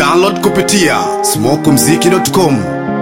Download kupitia smokumziki.com.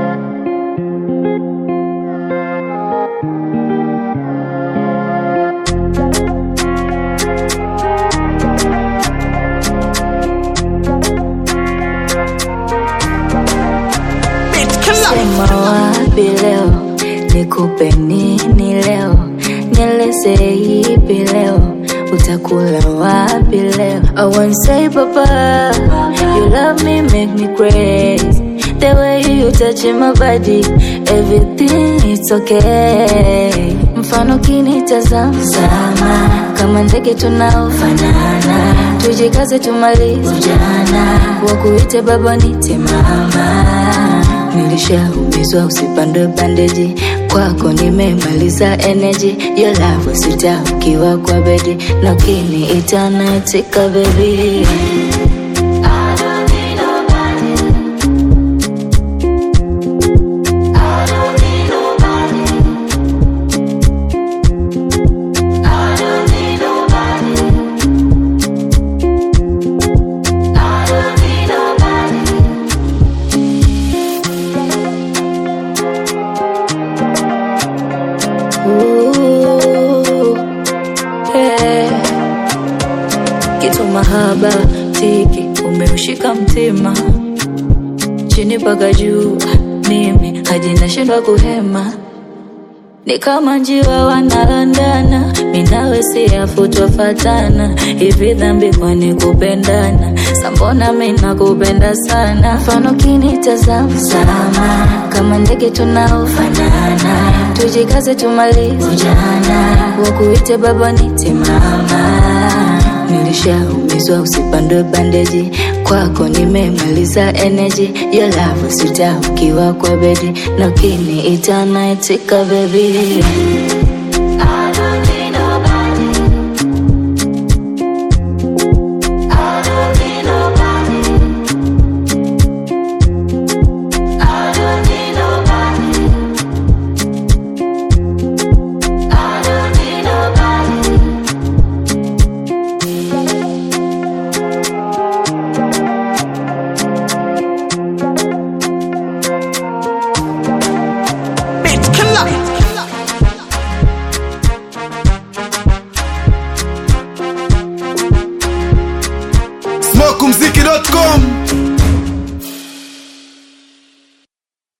Sema wapi leo, nikupe nini leo, nieleze ipi leo, utakula wapi leo? I won't say papa, you love me make me crazy. The way you touch my body, everything it's okay. Mfano kinitazama sana, kama ndege tunaofanana, tujikaze tumalize ujana, wakuite baba nite mama nilishaumizwa usipandwe bandeji kwako nimemaliza energy your love sita ukiwa kwa bedi na kini itanatika baby Ooh, yeah. kitu mahaba tiki umeushika mtima chini mpaka juu mimi hadi nashindwa kuhema ni kama njiwa wanalandana minawe siafutwa fatana hivi dhambi kwani kupendana sambona mina kupenda sana mfano kinitazama sana kama ndege tunaofanana tujikaze tumalize ujana wakuite baba nite mama nilishaumizwa usipandwe bandeji kwako nimemaliza energy your love sita ukiwa kwa bedi na kini itanaitika baby